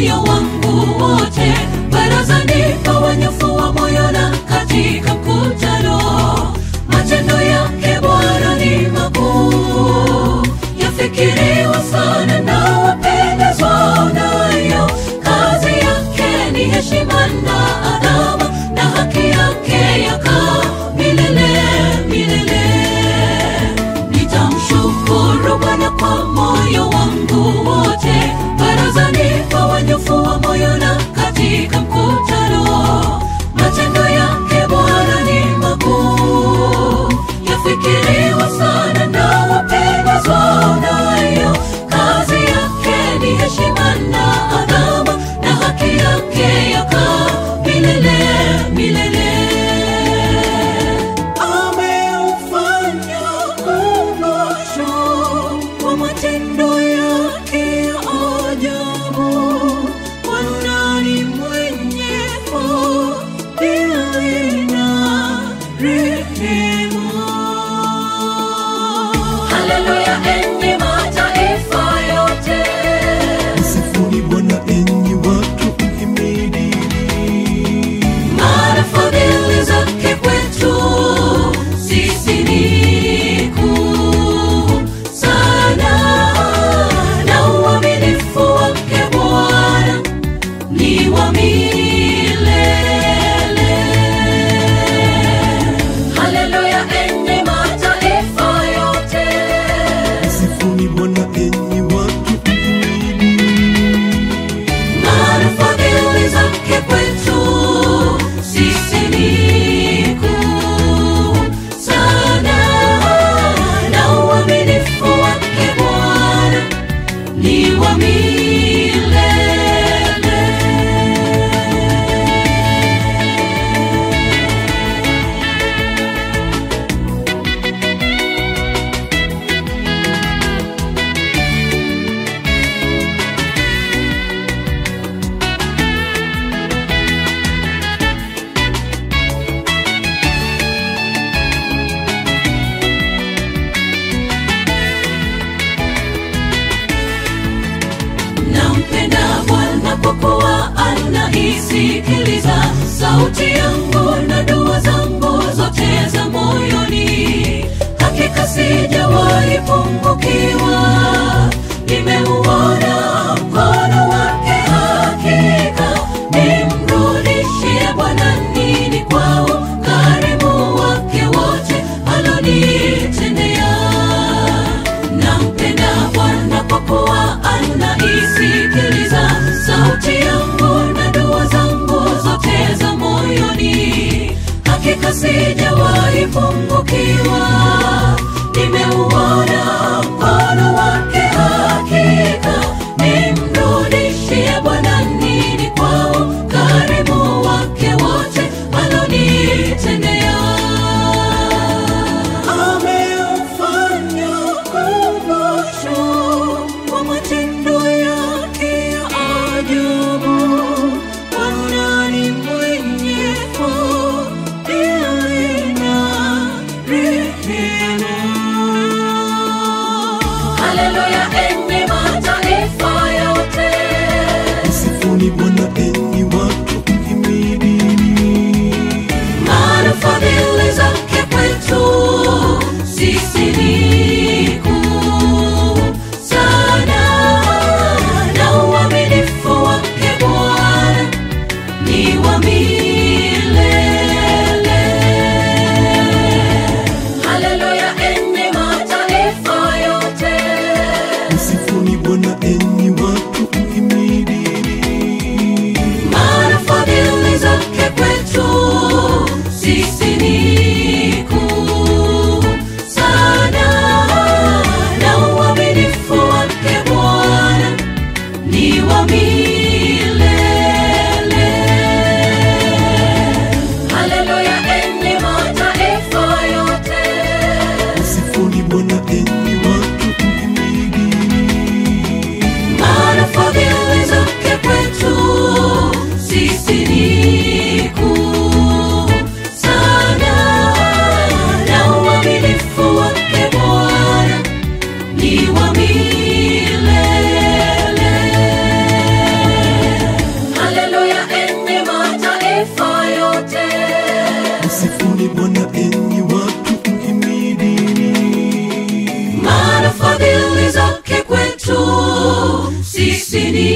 moyo wangu wote barazani pa wanyofu wa moyo na katika mkutano matendo yake bwana ni makuu yafikiriwa sana na wapendezwao nayo kazi yake ni heshima na adhama na haki yake yakaa milele milele nitamshukuru bwana kwa moyo wangu wote barazani pa wanyofu wa moyo na katika mkutano matendo yake bwana ni makuu yafikiriwa sana na wapendezwao nayo kazi yake ni heshima na adhama na haki yake yakaa milele milele ameufanya umbasho wa matendo yake ya ajabu Bwana ni mwenye fadhili na rehema haleluya enyi mataifa yote Msifuni Bwana enyi watu, mhimidini. maana fadhili zake kwetu sisi ni kuu sana na uaminifu wake bwana ni wa milele haleluya enyi mataifa yote Msifuni Bwana enyi watu, mhimidini. maana fadhili zake kwetu sisi ni kuu sana na uaminifu wake bwana ni wa milele nampenda bwana kwa kuwa anaisikiliza sauti yangu na dua zangu zote za moyoni hakika sijawahi pungukiwa nimeuona mkono wake hakika nimrudishie bwana nini kwa ukarimu wake wote alonitendea nampenda bwana kwa kuwa anaisikiliza sauti yangu na dua zangu zote za moyoni hakika sijawahi pungukiwa nimeuona mkono wake hakika nimrudishie bwana nini kwa ukarimu wake wote alonitendea ameufanya umbasho wa matendo yake ya ajabu Bwana ni mwenye fadhili na rehema haleluya enyi mataifa yote Msifuni Bwana enyi watu, mhimidini. maana fadhili zake kwetu sisi ni kuu sana na uaminifu wake bwana ni wa milele haleluya enyi mataifa yote Msifuni Bwana enyi watu, mhimidini. maana fadhili zake kwetu sisi ni kuu sana na uaminifu wake bwana ni wa milele haleluya enyi mataifa yote Msifuni Bwana enyi watu, mhimidini. maana fadhili zake kwetu sisi ni kuu sana na uaminifu wake bwana ni wa milele sisi ni